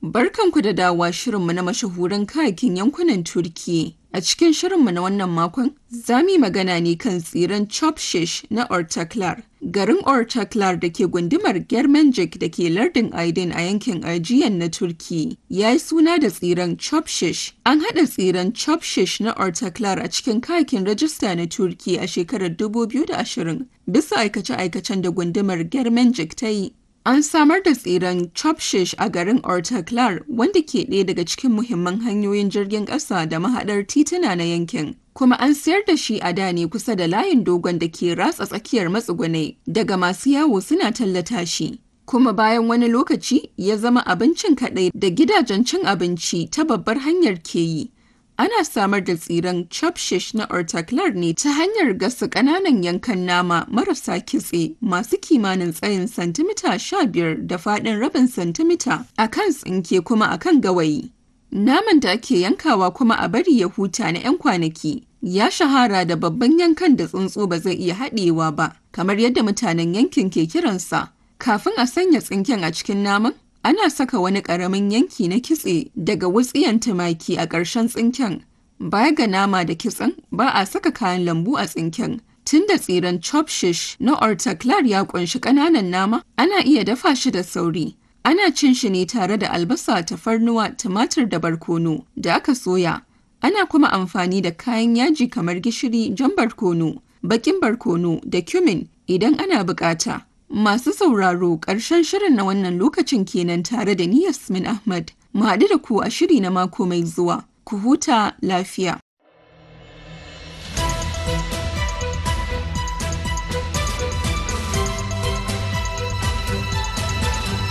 Barkanku da dawowa shirinmu na mashahuran kayakin yankunan Turkiyya. A cikin shirinmu na wannan makon, za mu yi magana ne kan tsiren Chopshish na Ortaklar. Garin Ortaklar da ke gundumar Germenjik da ke lardin Aydin a yankin Aegean na Turkiyya ya yi suna da tsiren Chopshish. An haɗa tsiren Chopshish na Ortaklar a cikin kayakin rajista na Turkiyya a shekarar 2020 bisa aikace-aikacen da gundumar Germenjik ta yi. An samar da tsiren Chopshish a garin Ortaklar wanda ke ɗaya daga cikin muhimman hanyoyin jirgin ƙasa da mahaɗar tituna na yankin. Kuma an sayar da shi a da ne kusa da layin dogon da ke ratsa tsakiyar matsugunai daga masu yawo suna tallata shi. Kuma bayan wani lokaci ya zama abincin kaɗai da gidajen cin abinci ta babbar hanyar ke yi. Ana samar da tsiren chopshish na ortaklar ne ta hanyar gasa ƙananan yankan nama marasa kitse masu kimanin tsayin santimita sha biyar da faɗin rabin santimita a kan tsinke kuma a kan gawayi. Naman da ake yankawa kuma a bari ya huta na 'yan kwanaki ya shahara da babban yankan da tsuntsu ba zai iya haɗewa ba, kamar yadda mutanen yankin ke kiransa. Kafin a sanya tsinken a cikin naman, ana saka wani ƙaramin yanki na kitse daga wutsiyan tumaki a ƙarshen tsinken. Baya ga nama da kitsen, ba a saka kayan lambu a tsinken. Tun da tsiren chopshish na ortaklar ya ƙunshi ƙananan nama, ana iya dafa shi da sauri. Ana cin shi ne tare da albasa, tafarnuwa, tumatir da barkono da aka soya. Ana kuma amfani da kayan yaji kamar gishiri, jan barkono, baƙin barkono da cumin idan ana buƙata. Masu sauraro ƙarshen shirin na wannan lokacin kenan tare da ni Yasmin Ahmad. Mu haɗu da ku a shiri na mako mai zuwa. Ku huta lafiya.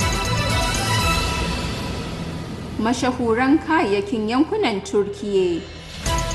Mashahuran kayayyakin yankunan Turkiyya